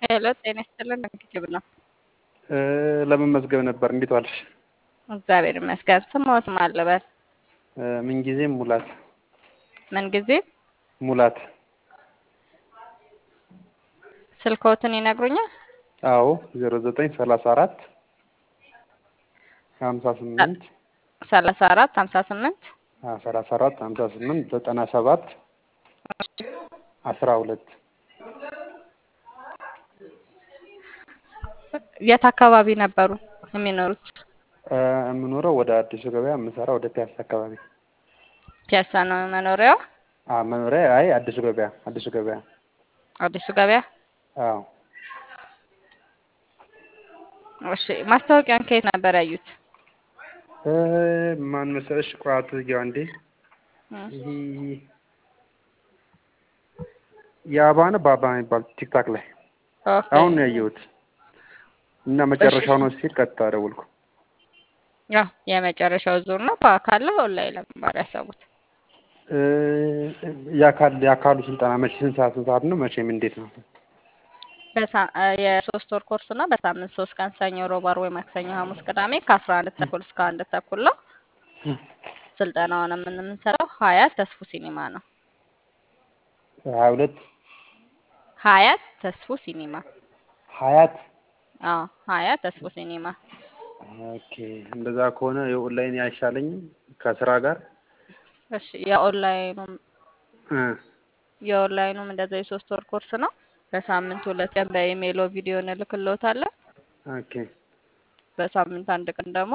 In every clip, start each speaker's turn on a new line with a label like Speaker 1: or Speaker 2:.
Speaker 1: ሄሎ ጤና ይስጥልን ምግብ ነው።
Speaker 2: ለመመዝገብ ነበር። እንዴት ዋልሽ?
Speaker 1: እግዚአብሔር ይመስገን። ስሞት ማን ልበል?
Speaker 2: ምንጊዜም ሙላት
Speaker 1: ምን ጊዜ
Speaker 2: ሙላት።
Speaker 1: ስልክዎትን ይነግሩኛል?
Speaker 2: አዎ ዜሮ ዘጠኝ ሰላሳ አራት ሀምሳ ስምንት
Speaker 1: ሰላሳ አራት ሀምሳ ስምንት
Speaker 2: ሰላሳ አራት ሀምሳ ስምንት ዘጠና ሰባት አስራ ሁለት
Speaker 1: የት አካባቢ ነበሩ የሚኖሩት?
Speaker 2: የምኖረው ወደ አዲሱ ገበያ የምሰራ ወደ ፒያሳ አካባቢ።
Speaker 1: ፒያሳ ነው መኖሪያው?
Speaker 2: መኖሪያ አይ አዲሱ ገበያ አዲሱ ገበያ
Speaker 1: አዲሱ ገበያ።
Speaker 2: አዎ
Speaker 1: እሺ ማስታወቂያን ከየት ነበር ያዩት?
Speaker 2: ማን መሰለሽ? ቋቱ አንዴ ይሄ የአባ ነው በአባ የሚባል ቲክታክ ላይ
Speaker 1: ኦኬ
Speaker 2: አሁን ነው ያየሁት እና መጨረሻው ነው ሲል ቀጥታ ደወልኩ።
Speaker 1: ያው የመጨረሻው ዙር ነው። በአካል ነው ኦንላይን ለመማር ያሰቡት?
Speaker 2: የአካል የአካሉ ስልጠና መቼ ስንት ሰዓት ስንት ሰዓት ነው? መቼም እንዴት ነው?
Speaker 1: በሳ- የሶስት ወር ኮርስ ነው። በሳምንት ሶስት ቀን ሰኞ፣ ሮብ፣ ዓርብ ወይ ማክሰኞ፣ ሐሙስ፣ ቅዳሜ ከአስራ አንድ ተኩል እስከ አንድ ተኩል ነው። ስልጠናውን የምንሰራው ሀያት ተስፉ ሲኒማ ነው።
Speaker 2: ሀያ ሁለት
Speaker 1: ሀያት ተስፉ ሲኒማ።
Speaker 2: ሀያት
Speaker 1: አዎ ሀያት ተስፉ ሲኒማ።
Speaker 2: ኦኬ። እንደዛ ከሆነ የኦንላይን አይሻለኝም ከስራ ጋር
Speaker 1: እሺ የኦንላይኑም
Speaker 2: እ
Speaker 1: የኦንላይኑም እንደዛ የሶስት ወር ኮርስ ነው። በሳምንት ሁለት ቀን በኢሜይሎ ቪዲዮ እንልክልዎታለን።
Speaker 2: ኦኬ
Speaker 1: በሳምንት አንድ ቀን ደግሞ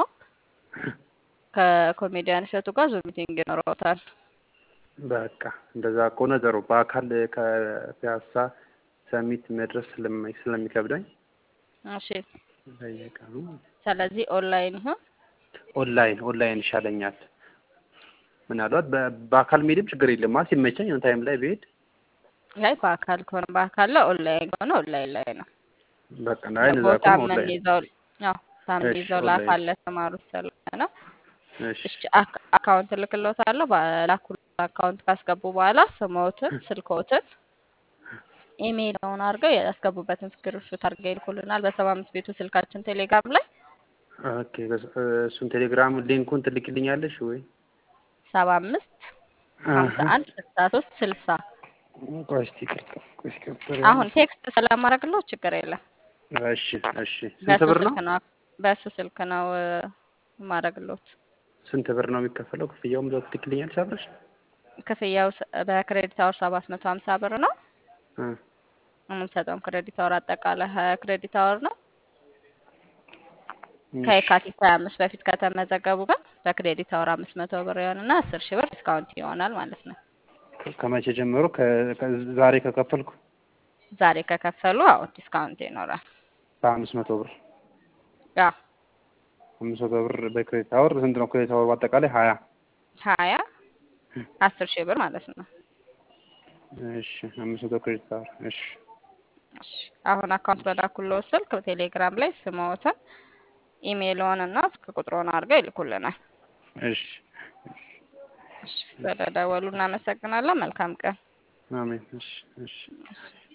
Speaker 1: ከኮሜዲያን እሸቱ ጋር ዙም ሚቲንግ ይኖረውታል።
Speaker 2: በቃ እንደዛ ከሆነ ጥሩ። በአካል ከፒያሳ ሰሚት መድረስ ስለሚ- ስለሚከብደኝ
Speaker 1: እሺ
Speaker 2: በየቀኑ
Speaker 1: ስለዚህ ኦንላይን ይሁን።
Speaker 2: ኦንላይን ኦንላይን ይሻለኛል። ምናልባት በ- በአካል መሄድም ችግር የለም ማለት ሲመቸኝ ኦን ታይም ላይ ብሄድ
Speaker 1: አይ በአካል ከሆነ በአካል ላይ ኦንላይን ከሆነ ኦንላይን ላይ ነው።
Speaker 2: በቃ ናይ እንደዛ
Speaker 1: ቦታ
Speaker 2: ከሆነ ኦንላይን
Speaker 1: የምንይዘው ያው ሳምንይዘው
Speaker 2: እሺ፣
Speaker 1: ለአካል
Speaker 2: ኦንላይን።
Speaker 1: ለተማሩት ስለሆነ ነው።
Speaker 2: እሺ
Speaker 1: እሺ አክ- አካውንት እልክልዎታለሁ። በላኩት አካውንት ካስገቡ በኋላ ስሞትን፣ ስልክዎትን፣ ኢሜይልውን አድርገው ያስገቡበትን ስክሪንሾት አድርገው ይልኩልናል። በሰባ አምስት ቤቱ ስልካችን ቴሌግራም ላይ
Speaker 2: ኦኬ። በስ- እሱን ቴሌግራም ሊንኩን ትልክልኛለሽ ወይ?
Speaker 1: ሰባ አምስት ሀምሳ አንድ ስልሳ ሶስት ስልሳ
Speaker 2: ቆይ እስኪ ይቅርታ፣ ቆይ እስኪ ይቅርታ።
Speaker 1: አሁን ቴክስት ስለማድረግለው ችግር የለም።
Speaker 2: እሺ እሺ። ስንት
Speaker 1: በሱ
Speaker 2: ብር ነው?
Speaker 1: ስልክ ነው በሱ ስልክ ነው ማድረግሎት።
Speaker 2: ስንት ብር ነው የሚከፈለው? ክፍያውም እዛው ትልክልኛለሽ አብረሽ?
Speaker 1: ክፍያው ስ- በክሬዲት አወር ሰባት መቶ ሀምሳ ብር ነው።
Speaker 2: እ
Speaker 1: የምንሰጠውም ክሬዲት አወር አጠቃላይ ሀያ ክሬዲት አወር ነው።
Speaker 2: እሺ
Speaker 1: ከየካቲት ሀያ አምስት በፊት ከተመዘገቡ ግን በክሬዲት አወር አምስት መቶ ብር ይሆንና አስር ሺህ ብር ዲስካውንት ይሆናል ማለት ነው።
Speaker 2: ከ- ከመቼ ጀምሮ? ከ- ከ- ዛሬ ከከፈልኩ
Speaker 1: ዛሬ ከከፈሉ አዎ ዲስካውንት ይኖራል።
Speaker 2: በአምስት መቶ ብር
Speaker 1: ያው
Speaker 2: አምስት መቶ ብር በክሬዲት አወር ስንት ነው? ክሬዲት አወር በአጠቃላይ ሀያ
Speaker 1: ሀያ አስር ሺህ ብር ማለት ነው።
Speaker 2: እሺ አምስት መቶ ክሬዲት አወር እሺ
Speaker 1: እሺ፣ አሁን አካውንት በላኩልዎ ስልክ ቴሌግራም ላይ ስምዎትን፣ ኢሜይልዎን እና ስልክ ቁጥሮን አድርገው ይልኩልናል።
Speaker 2: እሺ
Speaker 1: እሺ፣ ስለደወሉ እናመሰግናለን። መልካም ቀን።
Speaker 2: አሜን። እሺ እሺ
Speaker 1: እሺ።